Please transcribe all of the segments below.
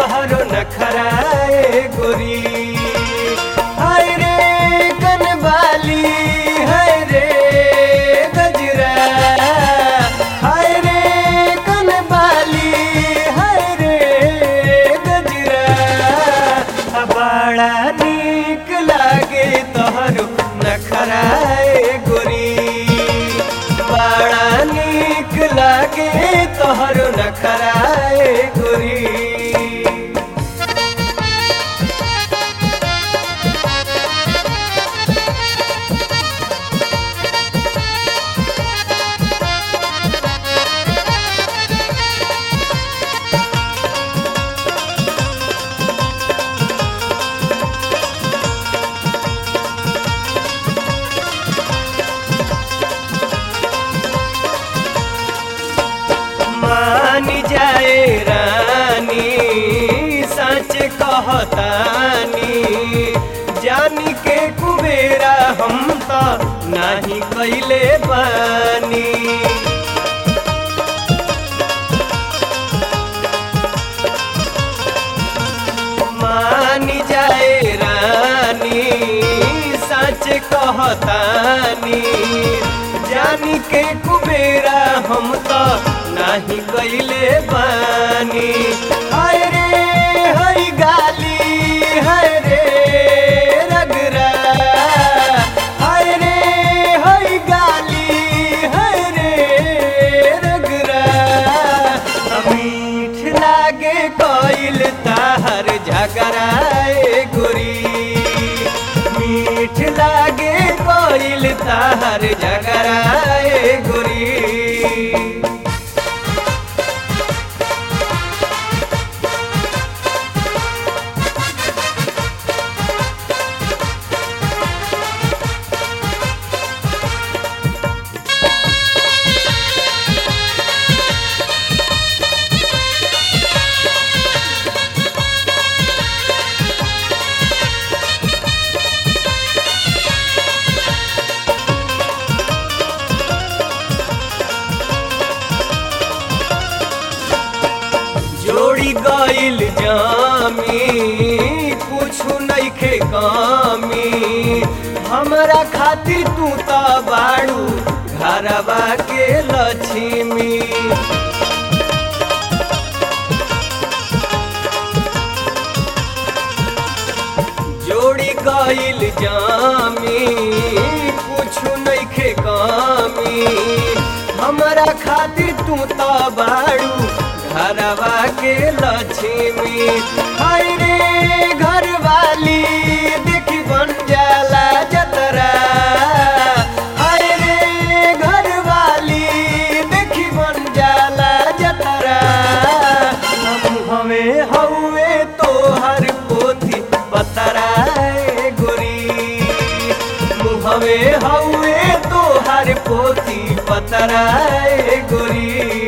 तोहरो नखराए गोरी हाय रे कनबाली हाय रे गजरा हाय रे कनबाली हाय रे गजरा आ बड़ा नीक लागे तोहरो नखराए गोरी बड़ा नीक लागे तोहरो नखराए गोरी मानी जाए रानी सच कहतानी जानी के कुबेरा हम तो नाही कैले बानी मानी जाए रानी सच कहतानी जानी के कुबेरा हम तो नाही कैले बानी हाय रे हाय गाली हाय रे रगरा हाय रे हाय गाली हाय रे रगरा मीठ लागे कोइल ताहर झगराए गोरी मीठ लागे कोइल ताहर झगराए गोरी जोड़ी गइल जामी कुछु नइखे कामी हमरा खातिर तू त बाड़ू घरवा के लक्ष्मी जोड़ी गइल जामी कुछु नइखे कामी हमरा खातिर तू त बाड़ू घरवा के लक्ष्मी हाय रे घरवाली देखी बन जाला जतरा हाय रे घरवाली देखी बन जाला जतरा हम हमें हउए तोहर पोथी बतराए गोरी मुहवे हउए तोहर पोथी बतराए गोरी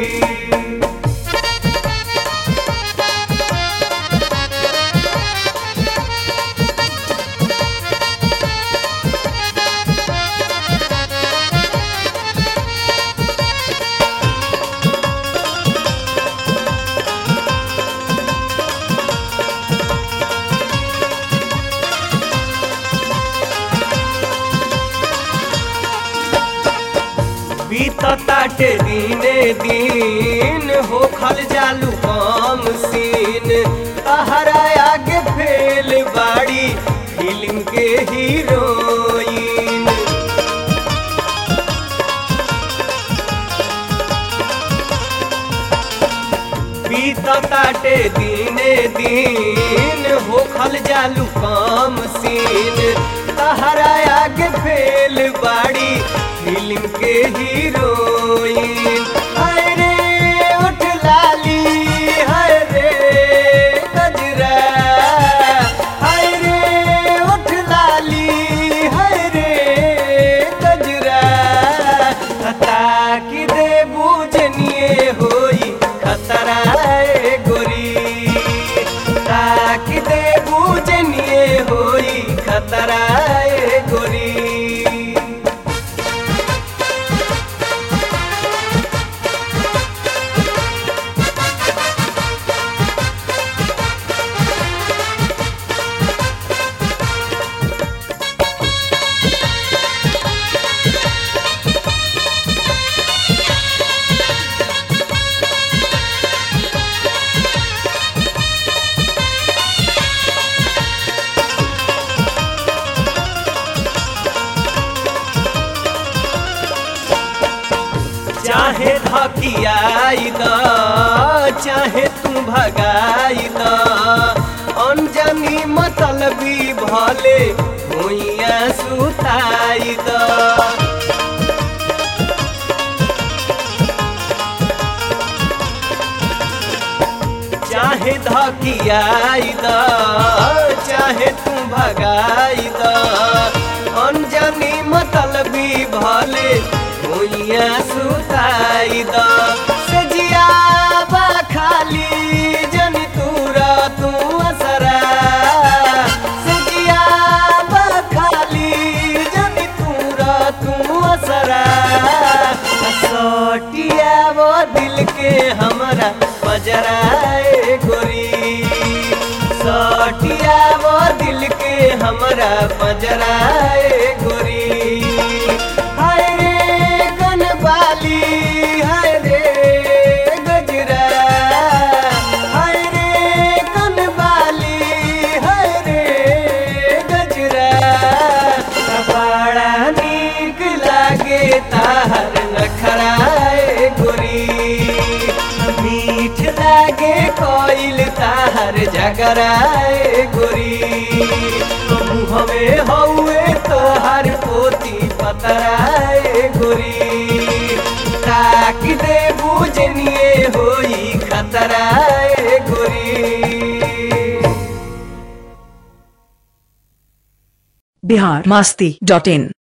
बीतताटे दिने दिन हो खल जालू कम सीन तहरा आगे फेल बाड़ी फिल्म के हीरोइन बीतताटे दिने दिन हो खल जालू कम सीन तहरा आगे फेल बाड़ी फिल्म के हीरोइन हाय रे उठ लाली हाय रे गजरा हाय रे उठ लाली हाय रे गजरा ताकि दे बुझनिए होई खतरा ए गोरी ताकि दे बुझनिए होई खतरा ए गोरी धकियाई द चाहे तू भगाई द अनजानी मतलबी भले भुइया सुताई द चाहे धकियाई द चाहे तू भगाई द अनजानी मतलबी भले भुइया सुताई द सजिया बा खाली जन तूरा तू असरा सजिया बा खाली जन तूरा तू असरा सटिया वो दिल के हमरा बजराए गोरी सटिया वो दिल के हमरा बजराए गोरी हाय रे गनबाली हाय रे गजरा हाय रे गनबाली हाय रे गजरा बड़ा नीक लागे ताहर नखराए गोरी मीठ लागे कोइल ताहर जगराए गोरी मुहवे हौए तोहर पोती पतराए गोरी ताक दे बुझनिए होई खतराए गोरी बिहार मास्ती डॉट इन